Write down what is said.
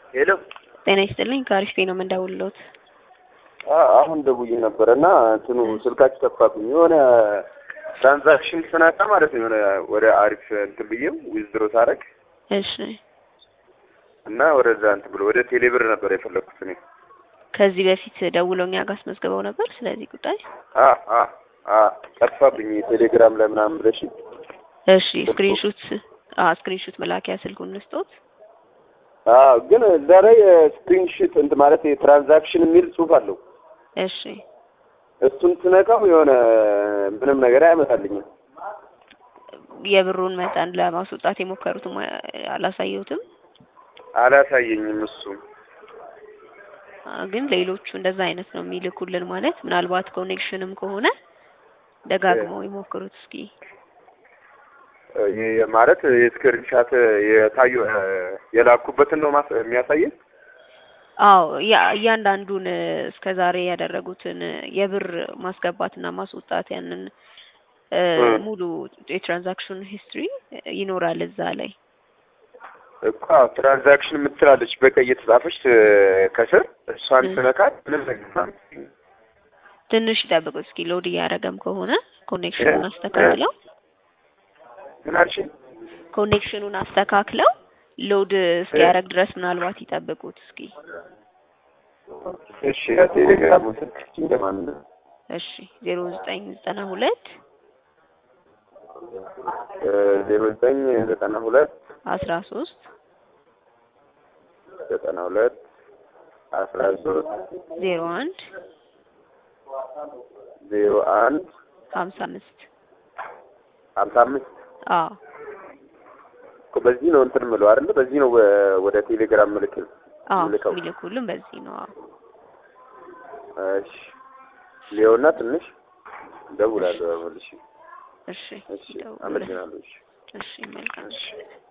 ሄሎ ጤና ይስጥልኝ ከአሪፍ ነው የምንደውልሎት። አሁን ደውዬ ነበረ እና እንትኑ ስልካችሁ ጠፋብኝ። የሆነ ትራንዛክሽን ስነካ ማለት ነው የሆነ ወደ አሪፍ እንትን ብዬው ዊዝድሮ ሳረግ እሺ እና ወደዛ እንትን ብሎ ወደ ቴሌብር ነበር የፈለኩት እኔ። ከዚህ በፊት ደውለው እኛ ጋር አስመዝግበው ነበር ስለዚህ ጉዳይ። አ አ አ ጠፋብኝ ቴሌግራም ላይ ምናምን ብለሽ እሺ ስክሪንሹት አ ስክሪንሹት መላኪያ ስልኩን ልስጦት። አ ግን እዛ ላይ ስክሪንሾት እንትን ማለት የትራንዛክሽን የሚል ጽሑፍ አለው። እሺ እሱን ስነካው የሆነ ምንም ነገር አያመጣልኝም። የብሩን መጠን ለማስወጣት የሞከሩትም አላሳየሁትም። አላሳየኝም እሱ አ ግን ሌሎቹ እንደዛ አይነት ነው የሚልኩልን። ማለት ምናልባት ኮኔክሽንም ከሆነ ደጋግመው ይሞክሩት እስኪ። የ- ማለት የስክሪንሻት የታዩ የላኩበትን ነው ማስ- የሚያሳየን። አዎ ያ- እያንዳንዱን እስከ ዛሬ ያደረጉትን የብር ማስገባትና ማስወጣት ያንን እ እ። ሙሉ የትራንዛክሽን ሂስትሪ ይኖራል እዛ ላይ። እኮ ትራንዛክሽን የምትላለች በቀይ የተጻፈች እ፣ ከስር እሷን እ። ስነካት ምንም ነገር ትንሽ ይጠብቁት እስኪ ሎድ እያደረገም ከሆነ ኮኔክሽኑን አስተካክለው ምን አልሽኝ? ኮኔክሽኑን አስተካክለው ሎድ እስኪያደርግ ድረስ ምናልባት ይጠብቁት እስኪ። እሺ ቴሌግራም ስልክ እንደማን ነው? እሺ ዜሮ ዘጠኝ ዘጠና ሁለት ዜሮ ዘጠኝ ዘጠና ሁለት አስራ ሶስት ዘጠና ሁለት አስራ ሶስት ዜሮ አንድ ዜሮ አንድ ሀምሳ አምስት ሀምሳ አምስት አዎ እኮ በዚህ ነው እንትን የምለው አይደለ? በዚህ ነው ወ- ወደ ቴሌግራም ምልክ አዎ ምልከው። የሚልኩልን በዚህ ነው። አዎ እሺ ሊዮና ትንሽ እደውላለሁ መልሼ። እሺ እሺ ይደውሉልን። አመሰግናለሁ። እሺ እሺ መልካም እሺ